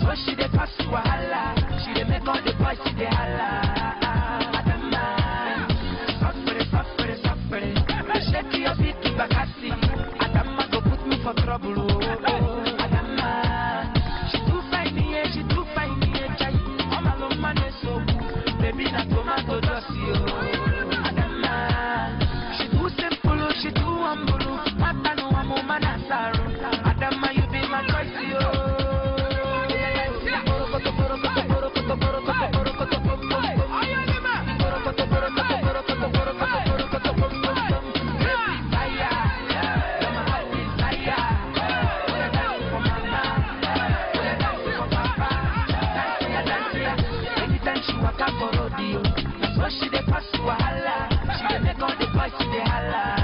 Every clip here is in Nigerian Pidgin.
so she dey cause wahala. She dey make all the boys see the holla. Adama, suffere, suffere, suffere. Shake your feet to Bakassi. Adama go put me for trouble. Oh, oh. Adama, she too fine, yeah, she too fine, yeah, chai. I'm a long man, so baby na tomato juicy. Oh, Adama, she too simple, oh, she too humble. oh. Mata no amo manasaru. Adama, you be my choice, oh. Borokoto, borokoto, borokoto, borokoto, borokoto, bom, bom, bom. Borokoto, borokoto, borokoto, borokoto, borokoto, bom, bom, bom. Baby, fire. You're my heart desire. Wanna dance for mama. Wanna dance for papa. Dance ya, dance ya. Anytime she waka for rodeo, na so she dey pass wahala. She dey make all the boys dey holla.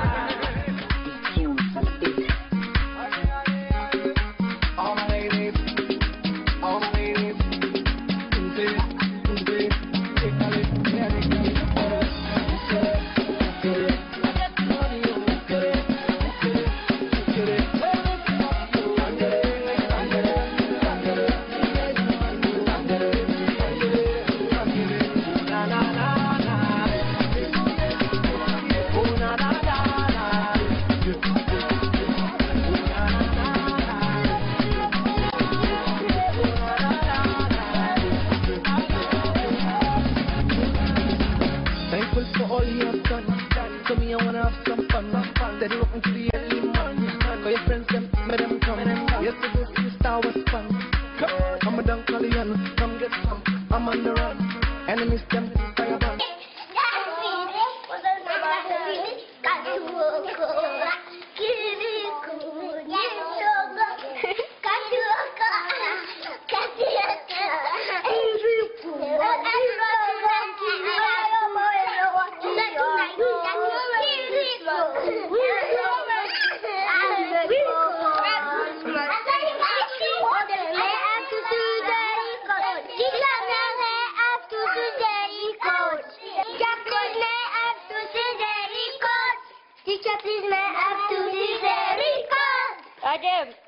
All my ladies, all my ladies, Tuesday, Tuesday, take a look, yeah, take a look. Thankful for all you have done. So me, I wanna have some fun. Steady walking to the early morning. For your friends, them, make them come. Yesterday's freestyle was fun. Come, I'm a dunk Collian. Come get some. I'm on the run. Enemies, them, fire burn. Teacher, please may I have to see the record. Adam,